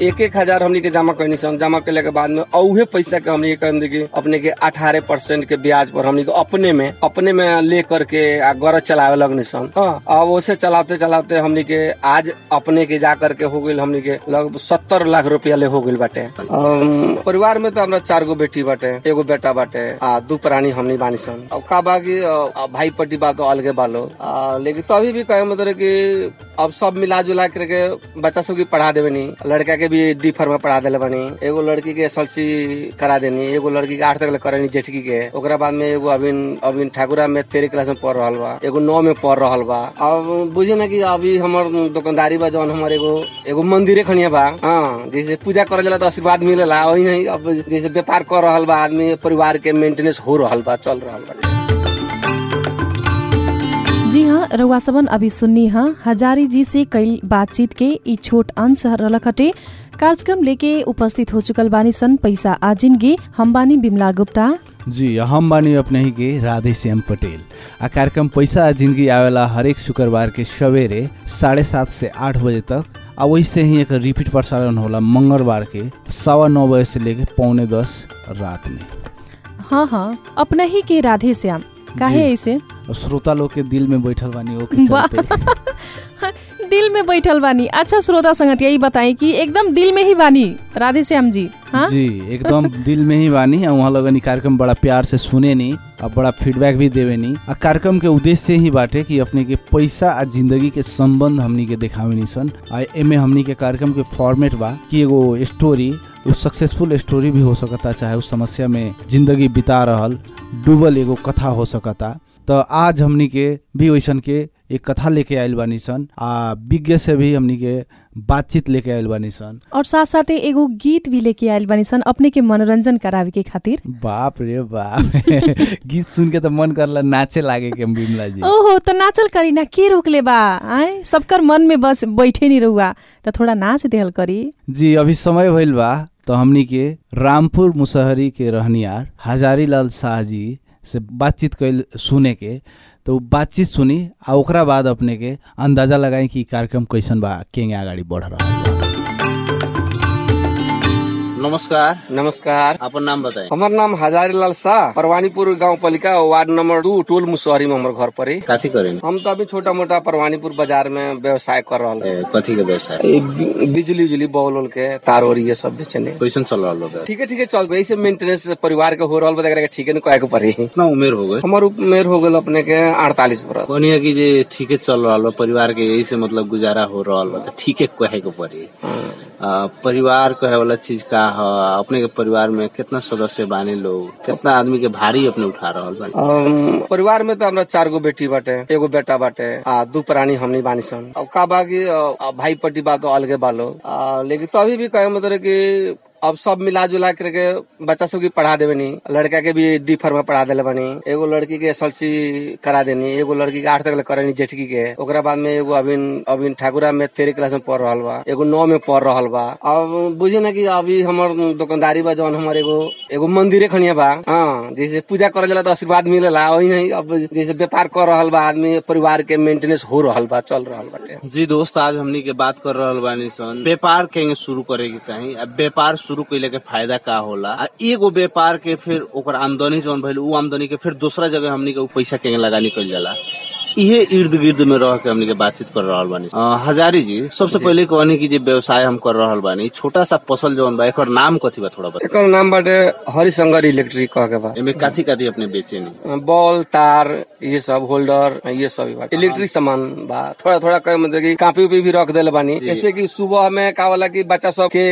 एक एक हजार हमनी के जमा करनी सन जमा करने के बाद में औहे पैसा के हमनी के कहम देखी अपने के अठारह परसेंट के ब्याज पर हमनी के अपने में अपने में ले करके आ गरज चलावे लगनी सन हाँ अब उसे चलाते चलाते हमनी के आज अपने के जा करके हो गई हमनी के लगभग सत्तर लाख रुपया ले हो गई बाटे अम, परिवार में तो हमरा चार गो बेटी बाटे एगो बेटा बाटे आ दू प्राणी हमनी बानी सन अब का बा कि अ, भाई पट्टी बा तो अलगे बालो आ, लेकिन तो अभी भी कहे मतलब कि अब सब मिला जुला करके बच्चा सब की पढ़ा देवे नी लड़का के भी डी में पढ़ा देले बनी एगो लड़की के एस करा देनी एगो लड़की के आठ तक ले करेनी जेठकी के ओकरा बाद में एगो अभी अभी ठाकुरा में तेरह क्लास में पढ़ रहल बा एगो नौ में पढ़ रहल बा अब बुझे ना कि अभी हमर दुकानदारी बा जौन हमर एगो एगो मंदिरे खनिया बा हाँ जैसे पूजा करे जाला तो आशीर्वाद मिलेला वही नहीं अब जैसे व्यापार कर रहल बा आदमी परिवार के मेंटेनेंस हो रहल बा चल रहल बा जी हाँ रउआ सबन अभी सुन्नी हाँ हजारी जी से कई बातचीत के ई छोट अंश रहलक हटे कार्यक्रम लेके उपस्थित हो चुकल बानी सन पैसा आ जिंदगी हम बानी बिमला गुप्ता जी हम बानी अपने ही के राधे श्याम पटेल आ कार्यक्रम पैसा आ जिंदगी आवेला हरेक शुक्रवार के सवेरे साढ़े सात से आठ बजे तक आ वैसे ही एक रिपीट प्रसारण होला मंगलवार के सवा नौ बजे से लेके पौने दस रात में हाँ हाँ अपना ही के राधे श्याम काहे जी। ऐसे और श्रोता लोग के दिल में बैठल बानी ओके वाह। चलते दिल में बैठल बानी अच्छा श्रोता संगत यही बताई कि एकदम दिल में ही बानी राधे श्याम जी हाँ जी एकदम दिल में ही बानी आ वहाँ लगन ई कार्यक्रम बड़ा प्यार से सुने नी आ बड़ा फीडबैक भी देवे नी आ कार्यक्रम के उद्देश्य ही बाटे कि अपने के पैसा आ जिंदगी के संबंध हमनी के देखावे नी सन आ एमे हमनी के कार्यक्रम के फॉर्मेट बा कि एगो स्टोरी उ सक्सेसफुल स्टोरी भी हो सकता चाहे उस समस्या में जिंदगी बिता रहल डूबल एगो कथा हो सकता तो आज हमनी के भी वैसन के एक कथा लेके आयल बानी सन आ विज्ञ से भी हमनी के बातचीत लेके आयल बानी सन और साथ साथे एगो गीत भी लेके आयल बानी सन अपने के मनोरंजन करावे के खातिर बाप रे बाप गीत सुन के तो मन करला नाचे लागे के बिमला जी ओहो तो नाचल करी ना के रोकले बा आए सबकर मन में बस बैठे नहीं रहुआ तो थोड़ा नाच देहल करी जी अभी समय भइल बा तो हमनी के रामपुर मुसहरी के रहनियार हजारी लाल शाह जी से बातचीत कैल सुने के तो उ बातचीत सुनी आ ओकरा बाद अपने के अंदाजा लगाई कि इ कार्यक्रम कैसन बा केंगे अगाडि बढ़ रहल बा नमस्कार नमस्कार अपन नाम बताएं हमार नाम हजारी लाल शाह परवानीपुर गांव पालिका वार्ड नंबर दू टोल मुसहरी में हमार घर पड़ी काथी करें हम तो अभी छोटा मोटा परवानीपुर बाजार में व्यवसाय कर रहा ए, कथी के व्यवसाय बिजली उजली बॉल उल के तार और ये सब बेचने कैसन चल रहा लोग ठीक है ठीक है चल गई से मेंटेनेंस परिवार के हो रहा बता ठीक है ना कहे के पड़ी कितना उम्र हो गए हमार उम्र हो गल अपने के अड़तालीस बरस कहनी कि जे ठीके चल रहा बा परिवार के यही से मतलब गुजारा हो रहा बा तो ठीके कहे के पड़ी आ, परिवार कहे वाला चीज का है अपने के परिवार में कितना सदस्य बानी लोग कितना आदमी के भारी अपने उठा रहा बानी अम, परिवार में तो हमरा चार गो बेटी बाटे एगो बेटा बाटे आ दू प्राणी हमनी बानी सन अब का बा कि अ, भाई पट्टी बा तो अलगे बालो आ, लेकिन तो अभी भी कहे मतलब कि अब सब मिला जुला करके बच्चा सब की पढ़ा देवे नी लड़का के भी डी में पढ़ा देले बनी एगो लड़की के एस करा देनी एगो लड़की के आठ तक ले करेनी जेठकी के ओकरा बाद में एगो अभी अभी ठाकुरा में तेरह क्लास में पढ़ रहल बा एगो नौ में पढ़ रहल बा अब बुझे ना कि अभी हमर दुकानदारी बा जौन हमर एगो एगो मंदिरे खनिया बा हाँ जैसे पूजा करे जाला तो आशीर्वाद मिलेला वही नहीं अब जैसे व्यापार कर रहल बा आदमी परिवार के मेंटेनेंस हो रहल बा चल रहल बाटे जी दोस्त आज हमनी के बात कर रहल बानी सन व्यापार के शुरू करे के चाही अब व्यापार शुरू कैले के फायदा का होला आ एगो व्यापार के फिर ओकर आमदनी जौन भइल उ आमदनी के फिर दूसरा जगह हमनी के उ पैसा के लगा निकल जाला इहे इर्द गिर्द में रह के हमनी के बातचीत कर रहल बानी अ, हजारी जी सबसे पहले कहनी कि जे व्यवसाय हम कर रहल बानी छोटा सा फसल जौन बा एकर नाम कथी बा थोड़ा बता एकर नाम बाटे हरिशंकर इलेक्ट्रिक कह के बा एमे काथी काथी अपने बेचे नी बॉल तार ये सब होल्डर ये सब ही बाटे इलेक्ट्रिक सामान बा थोड़ा थोड़ा कहे मतलब कि कापी उपी भी रख देले बानी जैसे कि सुबह में का होला कि बच्चा सब के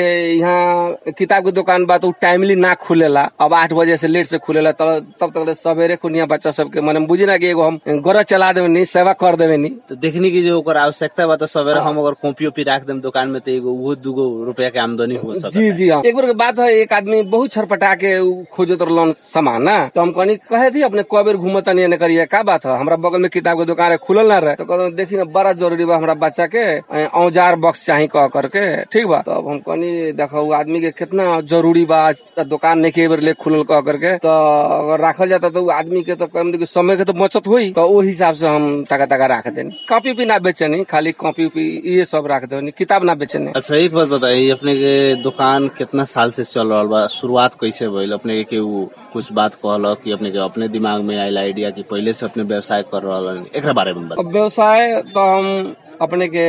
यहाँ किताब के दुकान बा तो टाइमली ना खुलेला अब आठ बजे से लेट से खुलेला तब तब तक सवेरे खुनिया बच्चा सबके मने बुझी ना कि एगो हम गरज चला देवे नी सेवा कर देवे नी तो देखनी की जो ओकर आवश्यकता बा तो सवेरे हम अगर कॉपी ओपी राख देम दुकान में तो एगो वो दूगो रुपया के आमदनी हो सकता जी जी हाँ एक बार के बात है एक आदमी बहुत छरपटा के उ खोजत रहलन सामान ना तो हम कहनी कहे थी अपने कई बेर घूमत नहीं एने करिए का बात है हमरा बगल में किताब के दुकान है खुलल ना रहे तो कहते देखी ना बड़ा जरूरी बा हमरा बच्चा के ए, औजार बॉक्स चाही कह करके ठीक बा तो अब हम कहनी देखो उ आदमी के कितना जरूरी बा आज दुकान नहीं के बेर ले खुलल कह करके तो अगर राखल जाता तो उ आदमी के तो कम देखिए समय के तो बचत हुई तो वो हिसाब से हम हम तका तका रख देनी कॉपी भी ना बेचनी खाली कॉपी उपी ये सब रख देनी किताब ना बेचनी अच्छा एक बात बताइए अपने के दुकान कितना साल से चल रहा बा शुरुआत कैसे भइल अपने के केहू कुछ बात कहल कि अपने के अपने दिमाग में आयल आइडिया कि पहले से अपने व्यवसाय कर रहा एक बारे में बताइए अब व्यवसाय तो हम अपने के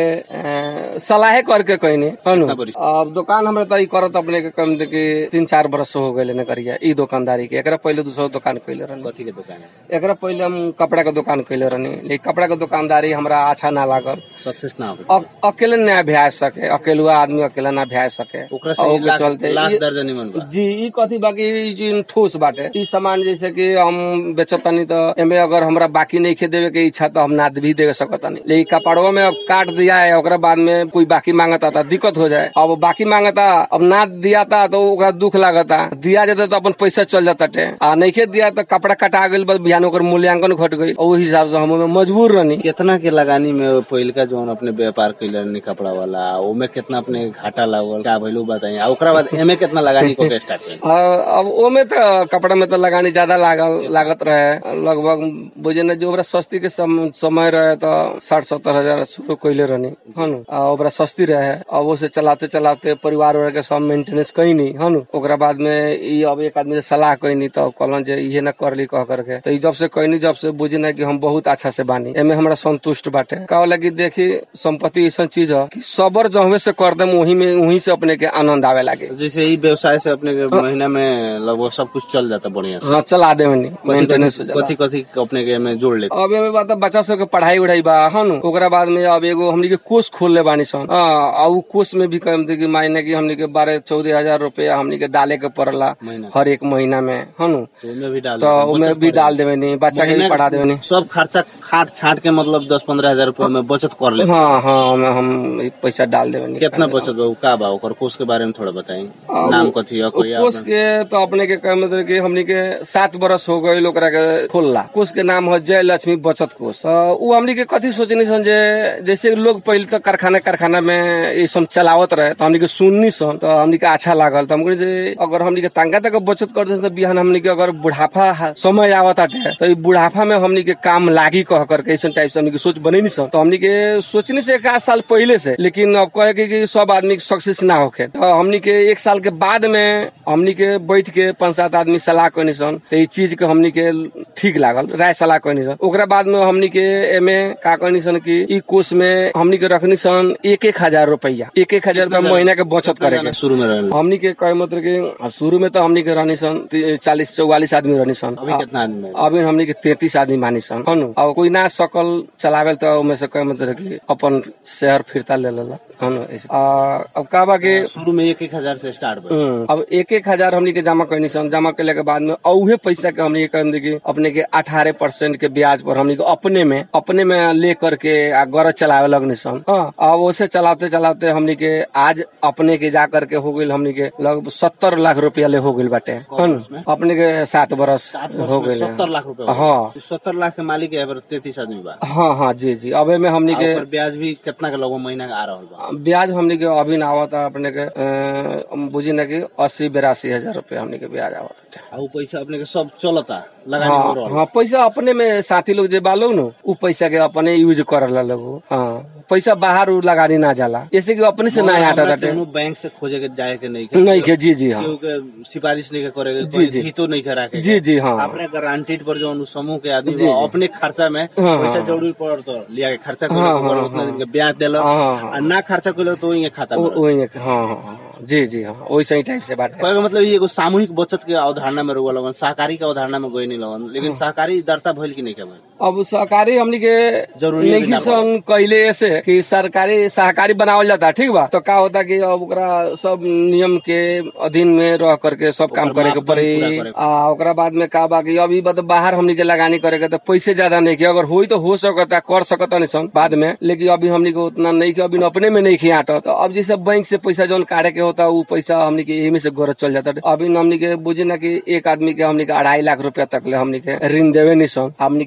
अ, सलाहे करके कहनी हनु कितना बरिस? अब दुकान हमरा तो ई करत अपने के कम दे के तीन चार बरस हो गए न करिया ई दुकानदारी के एकरा पहले दूसरा दुकान कैले रहनी कथी के दुकान है एकरा पहले हम कपड़ा के दुकान कैले रहनी लेकिन कपड़ा के दुकानदारी हमरा अच्छा ना लागल सक्सेस ना हो अ- अकेले ना भ्या सके अकेलुआ आदमी अकेला ना भ्या सके ओकरा और से ओके लाख, चलते लाख ई- दर्जन निमन बा जी ई कथी बाकी जी ठोस बाटे ई सामान जैसे कि हम बेचतनी तो एमे अगर हमरा बाकी नहीं खे देवे के इच्छा तो हम ना भी दे सकतनी लेकिन कपड़वा में अब काट दिया है ओकरा बाद में कोई बाकी मांगता था दिक्कत हो जाए अब बाकी मांगता अब ना दिया था तो ओकरा दुख लागता दिया जाता तो अपन पैसा चल जाता टे आ नहीं खे दिया तो कपड़ा कटा गई बस बिहान ओकर मूल्यांकन घट गई और ओहि हिसाब से हम ओमे मजबूर रहनी कितना के लगानी में पहिलका जोन अपने व्यापार कैले रहनी कपड़ा वाला ओमे कितना अपने घाटा लागल का भइल उ बताइए आ ओकरा बाद एमे कितना लगानी को के स्टार्ट कइल आ, अब ओमे तो कपड़ा में तो लगानी ज्यादा लागल लागत रहे लगभग बुझे न जो ओकरा सस्ती के सम, समय रहे तो साठ सत्तर हजार शुरू कैले रहनी हनु आ ओकरा सस्ती रहे अब उसे चलाते चलाते परिवार वाला के सब मेंटेनेंस कैनी हनु ओकरा बाद में ई अब एक आदमी से सलाह कैनी तो कहलन जे इहे न करली कह करके तो ई जब से कैनी जब से बुझी ना कि हम बहुत अच्छा से बानी एमे हमरा संतुष्ट बाटे का लगी देखी संपत्ति ऐसा चीज है कि सबर जहवे से कर दे वही में वही से अपने के आनंद आवे लागे तो जैसे ई व्यवसाय से अपने के महीना में लगभग सब कुछ चल जाता बढ़िया से हाँ चला दे मनी कथी मेंटेनेंस हो कथी जाला कथी कथी अपने के में जोड़ लेते अब एमे बात है, बच्चा सब के पढ़ाई उढ़ाई बा हनु ओकरा बाद में अब एगो हमनी के कोष खोल ले बानी सन हाँ, आ उ कोष में भी कम कि मायने की हमनी के बारह चौदह हजार रुपया हमनी के डाले के पड़ला महीना हर एक महीना में हनु तो उनमें भी डाल तो देते हैं, उमे बचत भी करे। डाल देवे नी बच्चा के भी महीना पढ़ा देवे नी सब खर्चा खाट छाट के मतलब दस पंद्रह हजार रूपया में बचत कर ले हाँ हाँ ओमे हम ई पैसा डाल देवे नी कितना बचत बा उ का बा ओकर कोष के बारे में थोड़ा बताई नाम कथी है कोई कोष के तो अपने के कहे मतलब कि हमनी के सात बरस हो गए ओकरा के खोलला कोष के नाम है जय लक्ष्मी बचत कोष तो उ हमनी के कथी सोचनी सन जे जैसे लोग पहले तो कारखाना कारखाना में ये सब चलावत रहे तो हमनी के सुननी सन तो हमनी के अच्छा लागल तो हम कहनी जे अगर हमनी के तंगा तक बचत कर दे तो बिहान हमनी के अगर बुढ़ापा हा- समय आवत आटे तो ई बुढ़ापा में हमनी के काम लागी कह करके ऐसा टाइप से हमनी के सोच बनी नहीं सन तो हमनी के सोचनी से एक आध साल पहले से लेकिन अब कहे कि, कि सब आदमी सक्सेस ना होके तो हमनी के एक साल के बाद में हमनी के बैठ के पांच सात आदमी सलाह कहनी सन तो ई चीज के हमनी के ठीक लागल राय सलाह कहनी सन ओकरा बाद में हमनी के एमे का कहनी सन कि ई कोष में हमनी के रखनी सन एक एक हजार रुपया एक एक हजार रुपया महीना के बचत करे के शुरू में रहने हमनी के कहे मतलब कि शुरू में तो हमनी के रहनी सन चालीस चौवालीस आदमी रहनी सन अभी कितना आदमी है? अभी हमनी के तैतीस आदमी मानी सन हनु अब कोई ना सकल चलावे तो उमे से कहे मतलब कि अपन शहर फिरता ले लेला हनु ऐसे। आ, अब का बा कि शुरू में एक एक हजार से स्टार्ट बा हम्म, अब एक एक हजार हमनी के जमा करनी सन जमा करने के बाद में औहे पैसा के हमनी के कहने की अपने के अठारह परसेंट के ब्याज पर हमनी के अपने में अपने में ले करके आ गरज चलावे लगनी सन हाँ अब उसे चलाते चलाते हमनी के आज अपने के जा करके हो गई हमनी के लगभग सत्तर लाख रुपया ले हो गई बाटे हन, अपने के सात बरस सात हो वर्ष में गई सत्तर लाख रुपया हाँ सत्तर लाख के मालिक है तैतीस आदमी बा हाँ हाँ जी जी अब में हमनी आ के ओकर ब्याज भी कितना के लगभग महीना के आ रहल बा ब्याज हमनी के अभी ना आवता अपने के अ, बुझी ना कि अस्सी बेरासी हजार रुपया हमनी के ब्याज आवता आ उ पैसा अपने के सब चलता लगानी हो हाँ रहल हाँ पैसा अपने में साथी लोग जे बालो न उ पैसा के अपने यूज करला लोग हाँ पैसा बाहर उ लगानी ना जाला जैसे कि अपने से ना मगर हटा हमरा जाते केहू बैंक से खोजे के जाए के नहीं के नहीं के जी जी हाँ केहू के सिफारिश नहीं के करे के जी, कोई जी। जीतो नहीं के राखे के। जी जी हाँ अपने गारंटीड पर जो समूह के आदमी जी, बा, जी। अपने खर्चा में हाँ, पैसा हाँ। जरूरी पड़ तो लिया के खर्चा करे हाँ, तो ओकर हाँ, उतना हाँ। दिन के ब्याज देलक हाँ, हाँ। आ ना खर्चा कइलो तो ये खाता में ओ- वही एक- हाँ हाँ हाँ, जी जी हाँ वैसे ही टाइप से बात है कहे के मतलब ये एगो सामूहिक बचत के अवधारणा में रहुआ लगन सहकारी के अवधारणा में गई नहीं लगन लेकिन सहकारी दरता भइल की नहीं के भइल अब सहकारी हमनी के जरूरी भी ना नेगीसन कैले ऐसे कि सरकारी सहकारी बनावल जाता ठीक बा तो का होता कि अब ओकरा सब नियम के अधीन में रह करके सब काम ओकर करे के मापदंड पूरा पड़ी करे के आ ओकरा बाद में का बा कि अभी बा तो बाहर हमनी के लगानी करे के तो पैसे ज्यादा नहीं के अगर होई तो हो सकता कर सकता नहीं सन बाद में लेकिन अभी हमनी के उतना नहीं के अभी अपने में नहीं खियाट तो अब जैसे बैंक से पैसा जौन काटे के होता वो पैसा हमनी के एही में से गरज चल जाता अभी हमनी के बुझी ना कि एक आदमी के हमनी के अढ़ाई लाख रुपया तक ले हमनी के ऋण देवे नहीं सन हमनी के ब्याज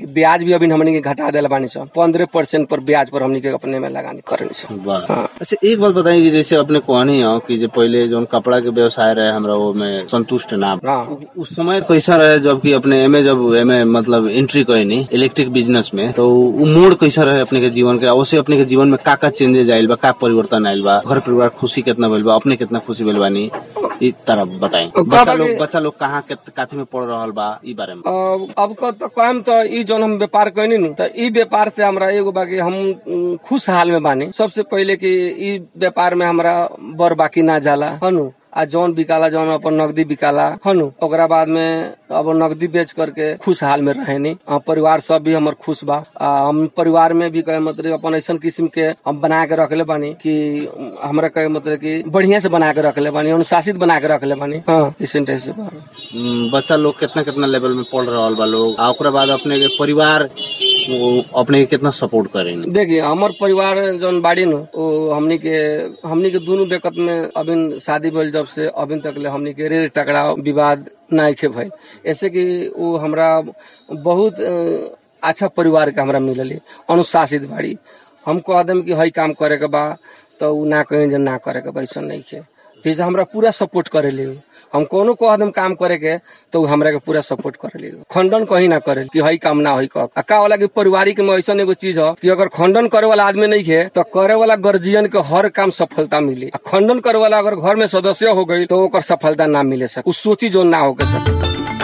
भी अभी हमनी के घटा दिला बानी सन पंद्रह परसेंट पर ब्याज पर हमनी के अपने में लगानी करनी सन वाह हाँ। अच्छा एक बात बताइए कि जैसे अपने कहनी हो कि जो पहले जो कपड़ा के व्यवसाय रहे हमरा वो में संतुष्ट ना हाँ उस समय कैसा रहे जबकि अपने एमे जब एमे मतलब एंट्री कईनी इलेक्ट्रिक बिजनेस में तो उ मोड़ कैसा रहे अपने के जीवन के अवश्य अपने के जीवन में का का चेंजेस आयल बा का परिवर्तन आयल बा घर परिवार खुशी कितना भेल बा अपने कितना खुशी भेल बानी ई तरह बताई का बच्चा बा लोग कि- बच्चा लोग कहाँ के काथी में पढ़ रहल बा ई बारे में अब अब क- तो कहम तो ई जोन हम व्यापार कैनी नु तो ई व्यापार से हमरा एगो बाकी हम उम, खुश हाल में बानी सबसे पहले कि ई व्यापार में हमरा बर बाकी ना जाला हनु आ जौन बिकाला जौन अपन नगदी बिकाला हनु ओकरा बाद में अब नगदी बेच करके खुश हाल में रहेनी आ, परिवार सब भी हमर खुश बा आ, हम परिवार में भी कहे मतलब अपन ऐसा किस्म के हम बना के रखले बानी कि उम, हमरा कहे मतलब कि बढ़िया से बना के रखले बानी अनुशासित बना के रखले बानी हाँ इस से बा। हम्म, बच्चा लोग कितना कितना लेवल में पढ़ रहल बा लोग आ ओकरा बाद अपने के परिवार वो अपने के कितना सपोर्ट करेंगे देखिए हमर परिवार जौन बाड़ी नु वो हमनी के हमनी के दोनों बेकत में अभी शादी भइल जब से अभी तक ले हमनी के रेड़ टकराव विवाद नाइखे भइल ऐसे कि वो हमरा बहुत अ, अच्छा परिवार के हमरा मिलली अनुशासित बाड़ी हम कह देम कि हई काम करे के बा तो उ ना कहीं जे ना करे के बा ऐसा नहीं के जैसे हमरा पूरा सपोर्ट करे ले हम कोनो कह देम काम करे के तो उ हमरा के पूरा सपोर्ट करे ले खंडन कहीं ना करे कि हई काम ना हई कह आ का वाला कि पारिवारिक में ऐसा एगो चीज है कि अगर खंडन करे वाला आदमी नहीं है तो करे वाला गर्जियन के हर काम सफलता मिली आ खंडन करे वाला अगर घर में सदस्य हो गई तो ओकर सफलता ना मिले सके उ सोची जो ना होके सके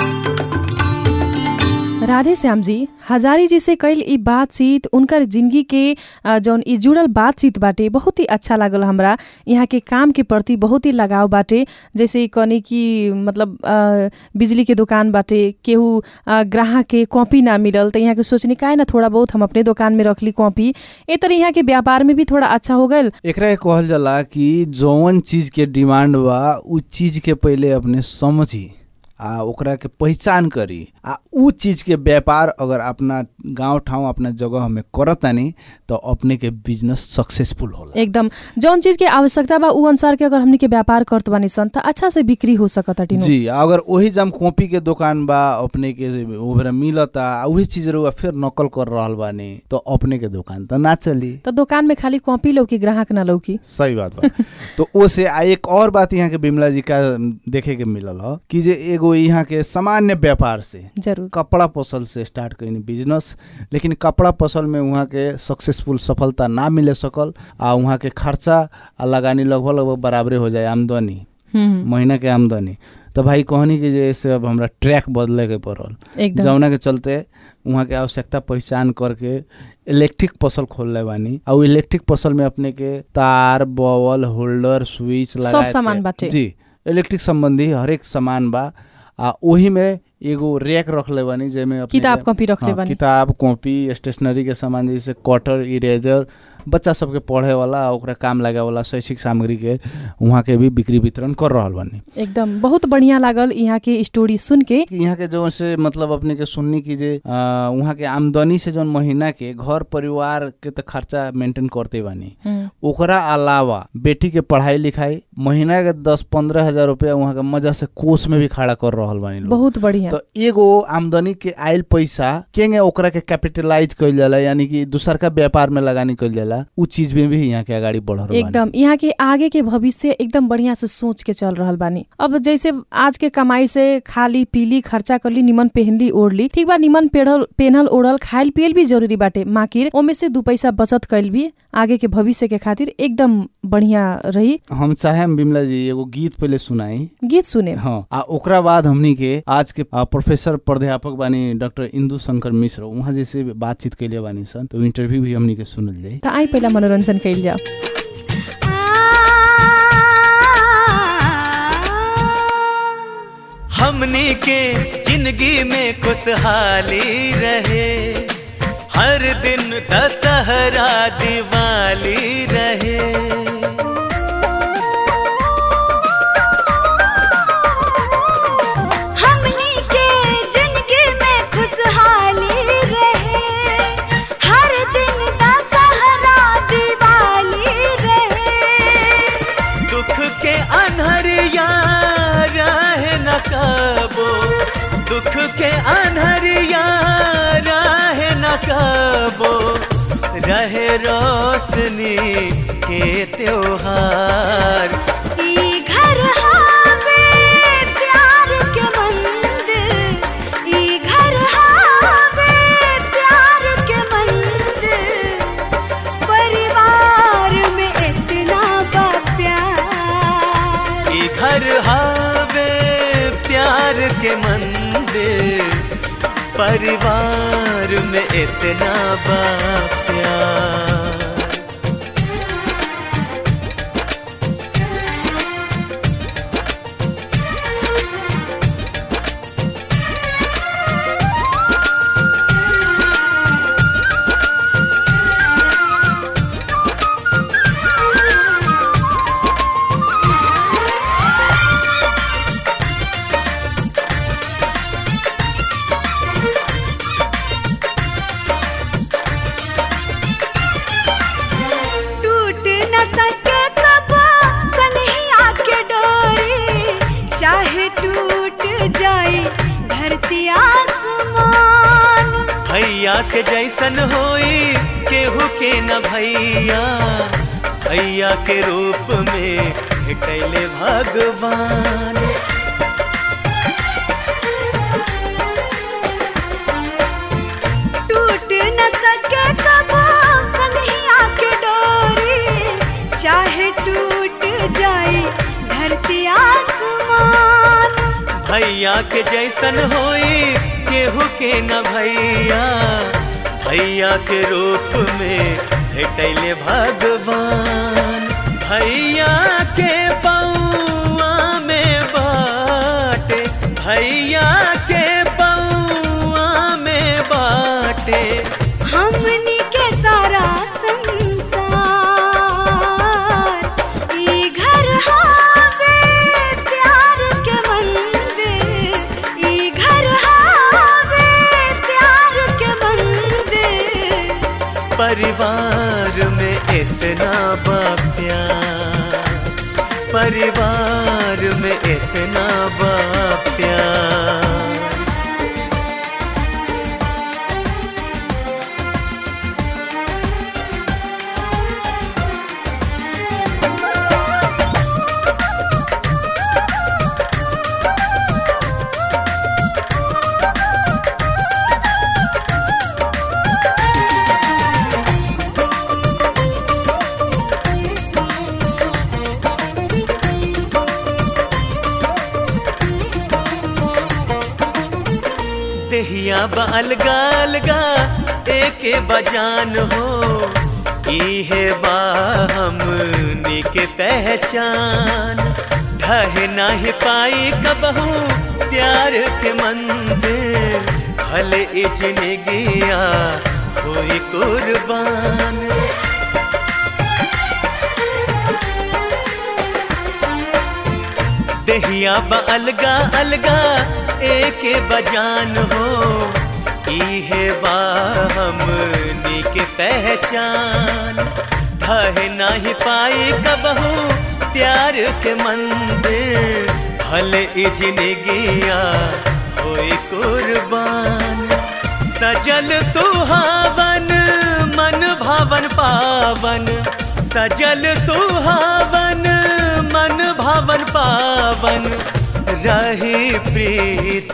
राधे श्याम जी हजारी जी से कैल ई बातचीत उनकर जिंदगी के अ, जौन ई जुड़ल बातचीत बाटे बहुत ही अच्छा लागल हमरा यहाँ के काम के प्रति बहुत ही लगाव बाटे जैसे कनी कि मतलब अ, बिजली के दुकान बाटे केहू अ, ग्राहक के कॉपी ना मिलल त यहाँ के सोचनी काहे ना थोड़ा बहुत हम अपने दुकान में रखली कॉपी ए तरह यहाँ के व्यापार में भी थोड़ा अच्छा हो गल एकरा के कहल जाला कि जौन चीज के डिमांड बा उ चीज के पहिले अपने समझी आ ओकरा के पहचान करी आ उ चीज के व्यापार अगर अपना गांव ठाउँ अपना जगह में करतानी तो अपने के बिजनेस सक्सेसफुल होला एकदम जौन चीज के आवश्यकता बा उ अनुसार के अगर हमनी के व्यापार करत बानी सन त अच्छा से बिक्री हो सकत नु जी अगर वही जम कॉपी के दुकान बा अपने के ओकरा मिलता आ उही चीज रहुआ फिर नकल कर रहल बानी तो अपने के दुकान तो ना चली त दोकान में खाली कॉपी लौकी ग्राहक ना लौकी सही बात बा तो ओसे आ एक और बात यहाँ के बिमला जी का देखे के मिलल ह कि जे एगो यहाँ के सामान्य व्यापार से जरूर कपड़ा पसल से स्टार्ट कईनी बिजनेस लेकिन कपड़ा पसल में वहाँ के सक्सेसफुल सफलता ना मिले सकल आ वहाँ के खर्चा आ लगानी लगभग लगभग बराबरे हो जाए आमदनी हम्म, महीना के आमदनी तो भाई कहनी कि जैसे अब हमरा ट्रैक बदले के पड़ल एकदम जौना के चलते वहाँ के आवश्यकता पहचान करके इलेक्ट्रिक फसल खोलले बानी और उ इलेक्ट्रिक फसल में अपने के तार बॉल होल्डर स्विच लगा सामान बाटे। जी इलेक्ट्रिक संबंधी हरेक सामान बा आ ओही में एगो रैक रखले बानी जेमे अपने किताब के- कॉपी रखले हाँ, बानी किताब कॉपी स्टेशनरी के सामान जैसे कटर इरेजर बच्चा सबके पढ़े वाला आ ओकरा काम लागे वाला शैक्षिक सामग्री के वहाँ के भी बिक्री वितरण कर रहल बानी एकदम बहुत बढ़िया लागल यहाँ के स्टोरी सुन के कि यहाँ के जो से मतलब अपने के सुननी की जे आ, वहाँ के आमदनी से जौन महीना के घर परिवार के तो खर्चा मेंटेन करते बानी हम्म, ओकरा अलावा बेटी के पढ़ाई लिखाई महीना के दस पंद्रह हजार रुपया वहाँ के मजा से कोष में भी खड़ा कर रहल बानी लोग बहुत बढ़िया तो एगो आमदनी के आयल पैसा केंगे ओकरा के कैपिटलाइज कइल जाला यानी कि दूसर का व्यापार में लगानी कइल जाला उ चीज में भी यहाँ के अगाडि बढ़ रहल बानी एकदम यहाँ के आगे के भविष्य एकदम बढ़िया से सोच के चल रहल बानी अब जैसे आज के कमाई से खाली पीली खर्चा करली निमन पहनली ओढ़ली ठीक बा निमन पेढ़ल पेनल ओढ़ल खाइल पियल भी जरूरी बाटे माकिर ओमे से दू पैसा बचत कैल भी आगे के भविष्य के खातिर एकदम बढ़िया रही हम चाहे बिमला जी एगो गीत पहले सुनाई गीत सुने हाँ आ ओकरा बाद हमनी के आज के आ, प्रोफेसर प्राध्यापक बानी डॉक्टर इंदु शंकर मिश्र वहाँ जैसे बातचीत कैले बानी सन तो इंटरव्यू भी हमनी के सुनल जाई त आई पहिला मनोरञ्जन कैल जाओ हमनी के जिंदगी में खुशहाली रहे हर दिन दशहरा दिवाली रहे हमनी के जिंदगी में खुशहाली रहे हर दिन दशहरा दिवाली रहे दुख के अनहरिया रहे न कबो दुख के अनहरिया रहे न रहे रोशनी के त्योहार ई घर हावे प्यार के मंदिर ई घर हावे प्यार के मंदिर परिवार में इतना बा प्यार ई घर हावे प्यार के मंदिर परिवार में इतना बा प्यार टूट न सके कबो सनहिया के डोरी चाहे टूट जाए धरती आसमान भैया के जैसन होई केहू के न भैया भैया के रूप में भेटैले भगवान टूट न सके कबो सनहिया के डोरी चाहे टूट जाए धरती आसमान भैया के जैसन होई केहू के न भैया भैया के रूप में भेटैले भगवान भैया के बउआ में बाटे भैया के बउआ में बाटे हमनी के सारा संसार ई घर हावे प्यार के मंदिर ई घर हावे प्यार के मंदिर परिवार में इतना बा प्यार परिवार में इतना बा प्यार देहिया बा अलगा अलगा एके बजान हो इहे बा हमनी के पहचान ढह नाही पाई कबहू प्यार के मंदिर भले इजने गया कोई कुर्बान देहिया बा अलगा अलगा एके बजान हो इहे बा हमनी के पहचान ढह नाही पाई कबहू प्यार के मंदिर भले इजने गया होई कुर्बान सजल सुहावन मन भावन पावन सजल सुहावन मन भावन पावन रही प्रीत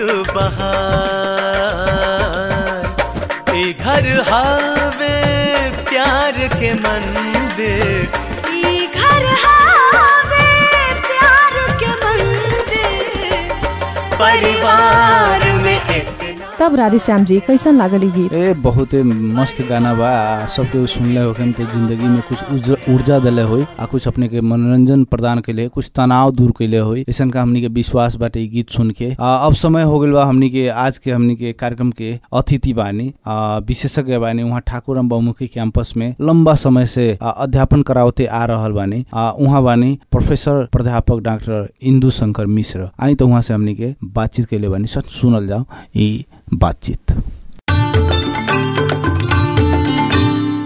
बहार ई घर हावे प्यार के मंदिर ई घर हावे प्यार के मंदिर परिवार में इतना तब राधेश्याम जी कैसन लागल ई गीत ए बहुते मस्त गाना बा आ सब तो सुनले हो तो जिंदगी में कुछ उज- ऊर्जा दिले होई आ कुछ अपने के मनोरंजन प्रदान कैले कुछ तनाव दूर कैले होई ऐसन का हमनी के विश्वास बाटे ई गीत सुन के आ, अब समय हो गइल बा हमनी के आज के हमनी के कार्यक्रम के अतिथि बानी आ, विशेषज्ञ बानी उहाँ ठाकुरम बहुमुखी कैंपस में लंबा समय से आ, अध्यापन करावते आ रहल बानी आ, उहाँ बानी प्रोफेसर प्राध्यापक डॉक्टर इंदु शंकर मिश्र आई तो उहाँ से हमनी के बातचीत कैले बानी सच सुनल जाओ ई बातचीत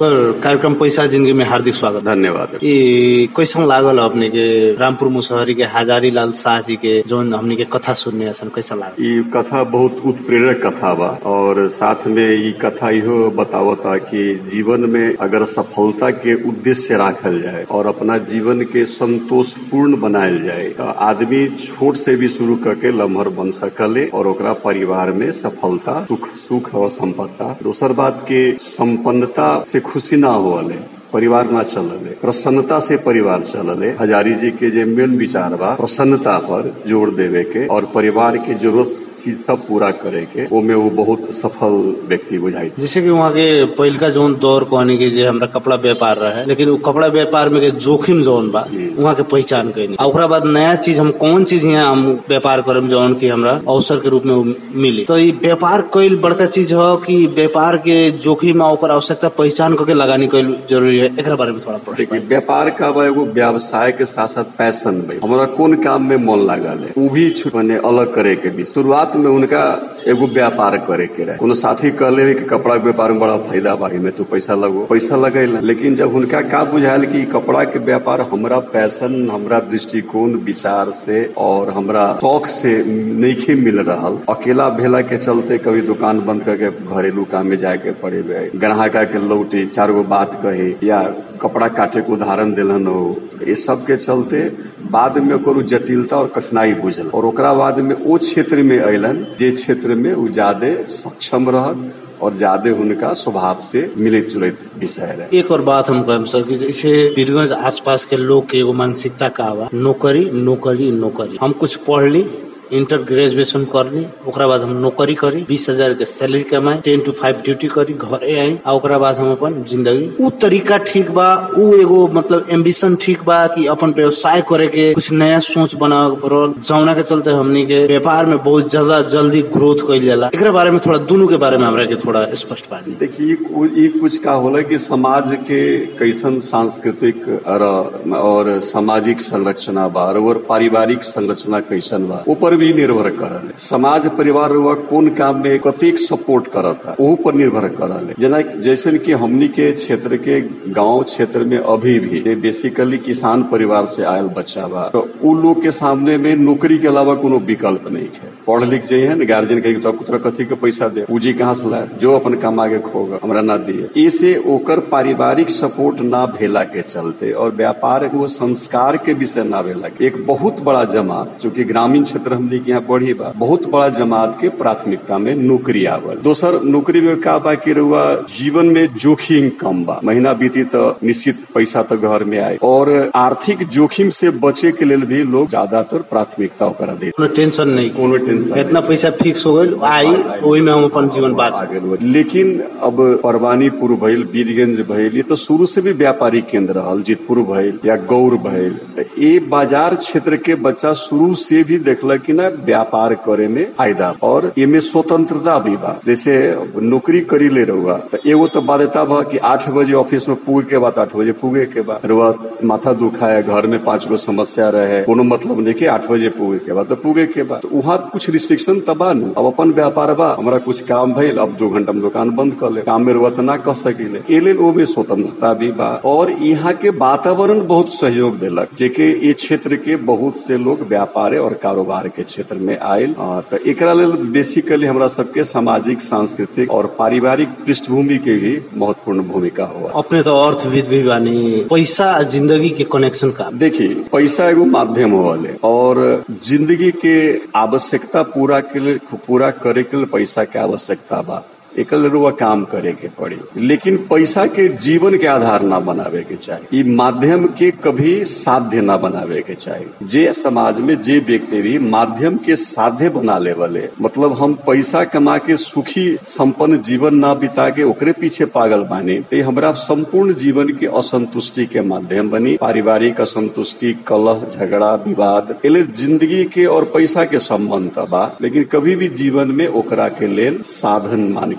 पर कार्यक्रम पैसा जिंदगी में हार्दिक स्वागत धन्यवाद ई कैसन लागल अपने के रामपुर मुसहरी के हजारी लाल शाह जी के जौन हमने के कथा सुनने असन कैसा लागल ई कथा बहुत उत्प्रेरक कथा बा और साथ में ई कथा इहो बतावता कि जीवन में अगर सफलता के उद्देश्य राखल जाए और अपना जीवन के संतोषपूर्ण बनायल जाए तो आदमी छोट से भी शुरू करके लम्हर बन सकले और ओकरा परिवार में सफलता सुख सुख और संपत्ता दोसर बात के संपन्नता से खुशी ना होले परिवार ना चलले प्रसन्नता से परिवार चलले हजारी जी के जे मेन विचार बा प्रसन्नता पर जोर देवे के और परिवार के जरूरत चीज सब पूरा करे के ओमे वो बहुत सफल व्यक्ति बुझाई जैसे कि वहाँ के पहिलका जौन दौर कहने के जे हमरा कपड़ा व्यापार रहे लेकिन वो कपड़ा व्यापार में के जोखिम जौन बा वहाँ के पहचान कैनी आ ओकरा बाद नया चीज हम कौन चीज यहाँ हम व्यापार करम जौन की हमरा अवसर के रूप में वो मिली तो ये व्यापार कईल बड़का चीज हो कि व्यापार के जोखिम आ ओकर आवश्यकता पहचान करके लगानी कईल जरूरी है एकरा बारे में थोड़ा प्रश्न देखिए व्यापार का बा एगो व्यवसाय के साथ साथ पैशन बा हमारा कौन काम में मन लागल है वो भी छु- माने अलग करे के भी शुरुआत में उनका एगो व्यापार करे के रहे कोनो साथी कहले कि कपड़ा के व्यापार में बड़ा फायदा बा में तू पैसा लगो पैसा लगेला लेकिन जब उनका का बुझायल कि कपड़ा के व्यापार हमरा पैशन हमरा दृष्टिकोण विचार से और हमरा शौक से नहीं मिल रहा अकेला भेला के चलते कभी दुकान बंद करके घरेलू काम में जाके पड़े बे ग्राहक के लौटे चार गो बात कहे या कपड़ा काटे के उदाहरण दिलन हो ये सब के चलते बाद में ओकर उ जटिलता और कठिनाई बुझल और ओकरा बाद में ओ क्षेत्र में अयलन जे क्षेत्र में उ ज्यादा सक्षम रहत और ज्यादा उनका स्वभाव से मिलित जुलित विषय रहे एक और बात हम कहम सर कि जैसे वीरगंज आसपास के लोग के एगो मानसिकता का बा नौकरी नौकरी नौकरी हम कुछ पढ़ ली इंटर ग्रेजुएशन कर ली ओकरा बाद हम नौकरी करी बीस हजार के सैलरी कमाई टेन टू फाइव ड्यूटी करी घरे आई आ ओकरा बाद हम अपन जिंदगी उ तरीका ठीक बा उ एगो मतलब एम्बिशन ठीक बा कि अपन व्यवसाय करे के कुछ नया सोच बनावे के पड़ल जौना के चलते हमनी के व्यापार में बहुत ज्यादा जल्दी ग्रोथ कइल जाला एकरा बारे में थोड़ा दोनों के बारे में हमरा के थोड़ा स्पष्ट बानी देखिए ये- ये कुछ का होला कि समाज के कैसन सांस्कृतिक र- और सामाजिक संरचना बा और पारिवारिक संरचना कैसन बा ऊपर भी निर्भर करल है। समाज परिवार हुआ कौन काम में कतेक सपोर्ट करता ओहू पर निर्भर करल है। जना जैसे कि हमनी के क्षेत्र के गांव क्षेत्र में अभी भी जे बेसिकली किसान परिवार से आयल बच्चा बा तो उ लोग के सामने में नौकरी के अलावा कोनो विकल्प नहीं है पढ़ लिख जाइए ना गार्जियन कहे तो पुत्र कथी के पैसा दे पूंजी कहाँ से लाए जो अपन कमा के खोगा हमरा ना दिए इसे ओकर पारिवारिक सपोर्ट ना भेला के चलते और व्यापार एगो संस्कार के विषय ना भेला के एक बहुत बड़ा जमात जो कि ग्रामीण क्षेत्र हमने के यहाँ पढ़ी बा बहुत बड़ा जमात के प्राथमिकता में नौकरी आवल दोसर नौकरी में का बा कि रउआ जीवन में जोखिम कम बा महीना बीती तो निश्चित पैसा तो घर में आए और आर्थिक जोखिम से बचे के लेल भी लोग ज्यादातर प्राथमिकता ओकरा दे कोनो टेंशन नहीं कोनो टेंशन इतना पैसा फिक्स हो गई आई वही में हम अपन जीवन बाँच आगे बढ़- लेकिन अब परवानीपुर भइल बीरगंज भइल ये तो शुरू से भी व्यापारिक केंद्र रहल जितपुर भइल या गौर भइल तो ये बाजार क्षेत्र के बच्चा शुरू से भी देखलक कि ना व्यापार करे में फायदा और इमे स्वतंत्रता भी बा जैसे नौकरी करी ले रहुआ तो एगो तो बाध्यता बा कि आठ बजे ऑफिस में पुगे के बाद आठ बजे पुगे के बाद रुआ माथा दुखा है घर में पांच गो समस्या रहे कोनो मतलब नहीं कि आठ बजे पुगे के बाद तो पुगे के बाद तो वहाँ कुछ रिस्ट्रिक्शन तबा नु अब अपन व्यापार बा हमारा कुछ काम भइल अब दो घंटा में दुकान बंद कर ले काम में रुआ तो ना कह सकिले ए लेल ओ में स्वतंत्रता भी बा और यहाँ के वातावरण बहुत सहयोग देलक जेके ये क्षेत्र के बहुत से लोग व्यापार और कारोबार के क्षेत्र में आयल आ, तो एकरा लेल बेसिकली हमरा सबके सामाजिक सांस्कृतिक और पारिवारिक पृष्ठभूमि के भी महत्वपूर्ण भूमिका हुआ अपने तो अर्थविद भी बानी पैसा आ जिंदगी के कनेक्शन का देखिए पैसा एगो माध्यम होले और जिंदगी के आवश्यकता पूरा के लिए पूरा करे के लिए पैसा के आवश्यकता बा एक रुआ काम करे के पड़ी लेकिन पैसा के जीवन के आधार ना बनावे के चाहिए ई माध्यम के कभी साध्य ना बनावे के चाहिए जे समाज में जे व्यक्ति भी माध्यम के साध्य बना ले वाले मतलब हम पैसा कमा के सुखी संपन्न जीवन ना बिता के ओकरे पीछे पागल बानी तो हमरा संपूर्ण जीवन के असंतुष्टि के माध्यम बनी पारिवारिक असंतुष्टि कलह झगड़ा विवाद एले जिंदगी के और पैसा के संबंध त बा लेकिन कभी भी जीवन में ओकरा के लेल साधन मान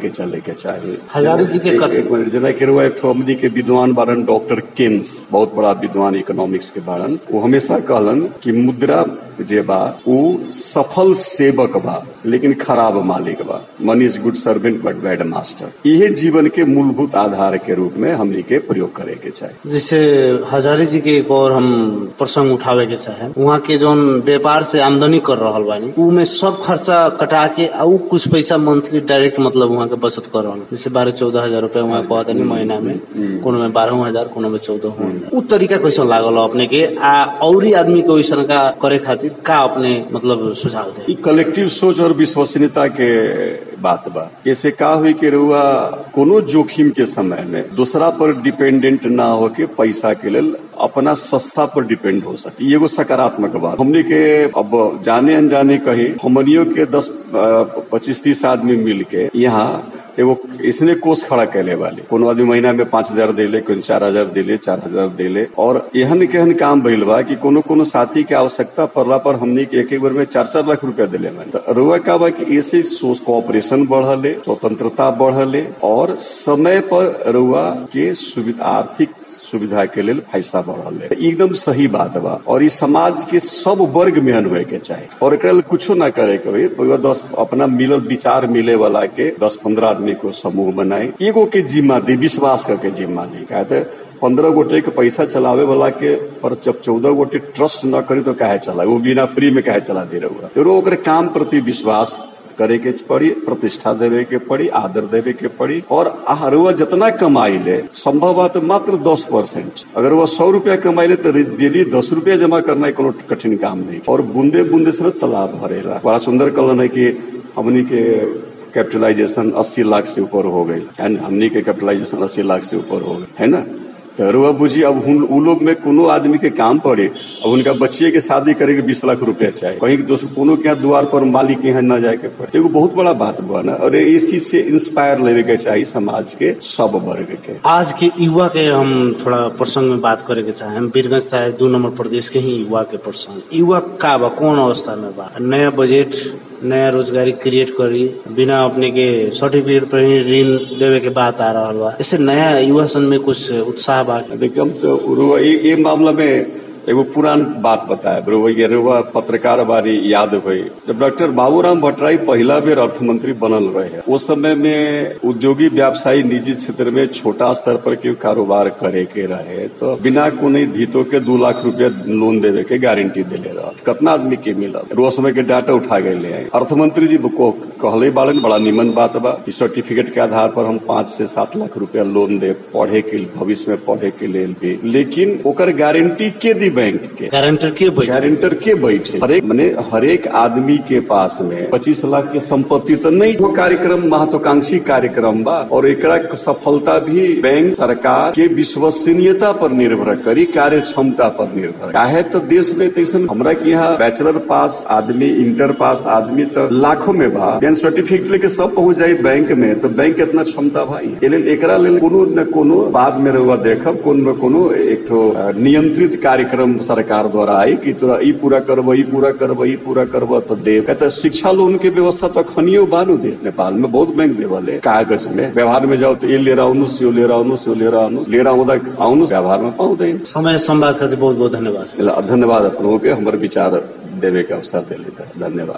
लेके चले के चाहिए हजारी जी के एक- कथन। एक मिनट जना के रुआ एक ठो हमनी के विद्वान बारन डॉक्टर केन्स बहुत बड़ा विद्वान इकोनॉमिक्स के बारन वो हमेशा कहलन कि मुद्रा जे बा वो सफल सेवक बा लेकिन खराब मालिक बा money is good servant but bad master यही जीवन के मूलभूत आधार के रूप में हमनी के प्रयोग करे के चाहिए जैसे हजारी जी के एक और हम प्रसंग उठावे के चाहे वहाँ के जोन व्यापार से आमदनी कर रहल बानी ऊ में सब खर्चा कटा के आ ऊ कुछ पैसा मंथली डायरेक्ट मतलब वहाँ के बचत कर रहल जैसे बारह चौदह हजार रुपया वहाँ कहता नहीं महीना में कोनो में बारह हजार कोनो में चौदह हजार ऊ तरीका कैसे लागल हो अपने के आ औरी आदमी के वैसन का करे खातिर का अपने मतलब सुझाव दे ई कलेक्टिव सोच और विश्वसनीयता के बात बा ऐसे का हुई कि रुआ कोनो जोखिम के समय में दूसरा पर डिपेंडेंट ना होके पैसा के लेल अपना सस्ता पर डिपेंड हो सके ई एगो सकारात्मक बात हमने के अब जाने अनजाने कही हमनियों के दस पच्चीस तीस आदमी मिल के यहाँ एगो इसने कोष खड़ा कैले वाले कोनो आदमी महीना में पांच हजार देले कोई चार हजार देले चार हजार देले और एहन केहन काम भइल बा कि कोनो कोनो साथी के आवश्यकता पड़ला पर हमने के एक एक बार में चार चार लाख रुपया दिले मन तो रुआ का बा कि ऐसे सोच कोऑपरेशन बढ़ले स्वतंत्रता बढ़ले और समय पर रुआ के सुविधा आर्थिक सुविधा के लेल पैसा बढ़ल है एकदम सही बात बा और ई समाज के सब वर्ग में होए के चाही और एकरा लेल कुछो ना करे के होई पूरा दस अपना मिलल विचार मिले वाला के दस पंद्रह आदमी को समूह बनाए एगो के जिम्मा दी विश्वास करके जिम्मा दी कहते पंद्रह गोटे के पैसा चलावे वाला के पर जब चौदह गोटे ट्रस्ट न करी तो काहे चला वो बिना फ्री में काहे चला दे रहुआ तो ओकरे काम प्रति विश्वास करे के पड़ी प्रतिष्ठा देवे के पड़ी आदर देवे के पड़ी और हर वह जितना कमाई ले संभव बात मात्र दस परसेंट अगर वह सौ रुपया कमाई ले तो डेली दस रुपया जमा करना कोनो कठिन काम नहीं और बूंदे बूंदे से तालाब भरेला बड़ा सुंदर कलन है कि हमनी के कैपिटलाइजेशन 80 लाख से ऊपर हो गई एंड हमनी के कैपिटलाइजेशन 80 लाख से ऊपर हो गई है ना तो रुआ बुझी अब हुन उ लोग में कोनो आदमी के काम पड़े अब उनका बच्चे के शादी करे के बीस लाख रुपया चाहिए कहीं दोस्त कोनो के यहाँ द्वार पर मालिक के यहाँ न जाए के पड़े एगो बहुत बड़ा बात बा ना और इस चीज से इंस्पायर लेवे के चाहिए समाज के सब वर्ग के आज के युवा के हम थोड़ा प्रसंग में बात करे के चाहे हम बीरगंज चाहे दू नंबर प्रदेश के ही युवा के प्रसंग युवा का बा कौन अवस्था में बा नया बजट नया रोजगारी क्रिएट करी बिना अपने के सर्टिफिकेट पर ही ऋण देवे के बात आ रहा बा ऐसे नया युवा सन में कुछ उत्साह बा देखिए हम तो रुआ ये, ये मामला में एगो पुरान बात बताए रुआ ये रुआ पत्रकार बारी याद हुई जब डॉक्टर बाबूराम भट्टराई पहला बेर अर्थमंत्री बनल रहे उस समय में उद्योगी व्यवसायी निजी क्षेत्र में छोटा स्तर पर के कारोबार करे के रहे तो बिना कोनो धीतो के दू लाख रुपया लोन देवे के गारंटी दिले रहा कितना आदमी के मिलल वो समय के डाटा उठा गए ले आए अर्थमंत्री जी को कहले बालन बड़ा निमन बात बा कि सर्टिफिकेट के आधार पर हम पाँच से सात लाख रुपया लोन दे पढ़े के भविष्य में पढ़े के लेल भी लेकिन ओकर गारंटी के दी बैंक के गारंटर के बैठे गारंटर के बैठे हरेक मने हरेक आदमी के पास में पच्चीस लाख के संपत्ति तो नहीं वो कार्यक्रम महत्वाकांक्षी कार्यक्रम बा और एकरा के सफलता भी बैंक सरकार के विश्वसनीयता पर निर्भर करी कार्य क्षमता पर निर्भर काहे तो देश में तैसन हमरा के यहाँ बैचलर पास आदमी इंटर पास आदमी तो लाखों में बा यानी सर्टिफिकेट लेके सब पहुंच जाये बैंक में तो बैंक के इतना क्षमता भाई ए लेल एकरा लेल कोनो न कोनो बाद में रहुआ देखब कोनो न कोनो एक ठो अ, नियंत्रित कार्यक्रम सरकार द्वारा आई कि तोरा ई पूरा करब ई पूरा करब ई पूरा करब तो दे कहते शिक्षा लोन के व्यवस्था तो खनियो बानू दे नेपाल में बहुत बैंक देवले कागज में व्यवहार में जाओ तो ये ले रहा हूँ यो ले रहा हूँ यो ले रहा हूँ ले रहा हूँ आउनु व्यवहार में पाउँदैन समय संवाद खातिर बहुत बहुत धन्यवाद यसलाई धन्यवाद अपनों के हमारे विचार देवे के अवसर दिले त धन्यवाद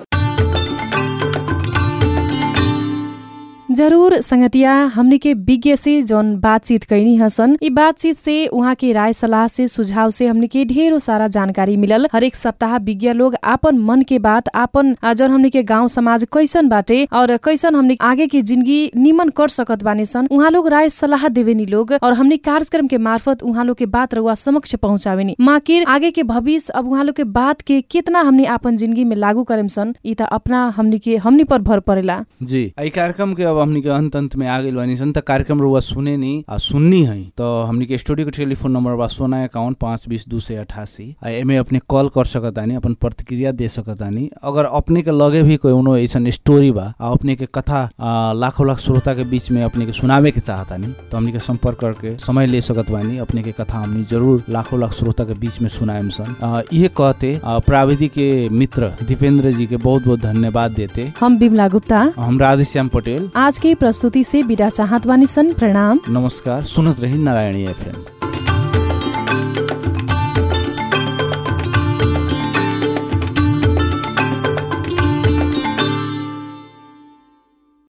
जरूर संगतिया हमनी के विज्ञ से जौन बातचीत कैनी हसन ई बातचीत से उहाँ के राय सलाह से सुझाव से हमनी के ढेरों सारा जानकारी मिलल हरेक सप्ताह विज्ञ लोग आपन मन के बात आपन आ, जौन हमनी के गांव समाज कैसन बाटे और कैसन हमनी आगे के जिंदगी निमन कर सकत बानी सन उहाँ लोग राय सलाह देवेनी लोग और हमनी कार्यक्रम के मार्फत उहाँ लोग के बात रउआ समक्ष पहुँचावेनी माकिर आगे के भविष्य अब उहाँ लोग के बात के कितना हमनी आपन जिंदगी में लागू करेम सन ई त अपना हमनी के हमनी पर भर परेला जी ई कार्यक्रम के अब हमनी के अंत अंत में आ गइल बानी सन त कार्यक्रम रुआ सुने नी आ सुननी है तो हमनी के स्टूडियो के टेलीफोन नंबर बा सोना इक्यावन पाँच बीस दू सौ अठासी आ एमे अपने कॉल कर सकतानी अपन प्रतिक्रिया दे सकतानी अगर अपने के लगे भी कोनो ऐसन स्टोरी बा आ अपने के कथा आ, लाखों लाख श्रोता के बीच में अपने के सुनावे के चाहतानी तो हमनी के संपर्क करके समय ले सकत बानी अपने के कथा हमनी जरूर लाखों लाख श्रोता के बीच में सुनाएम सन आ, इहे कहते आ, प्राविधिक के मित्र दीपेंद्र जी के बहुत बहुत धन्यवाद देते हम बिमला गुप्ता हम राधेश्याम पटेल आज आज के प्रस्तुति से विदा चाहत बानी सन प्रणाम नमस्कार सुनत रही नारायणी एफएम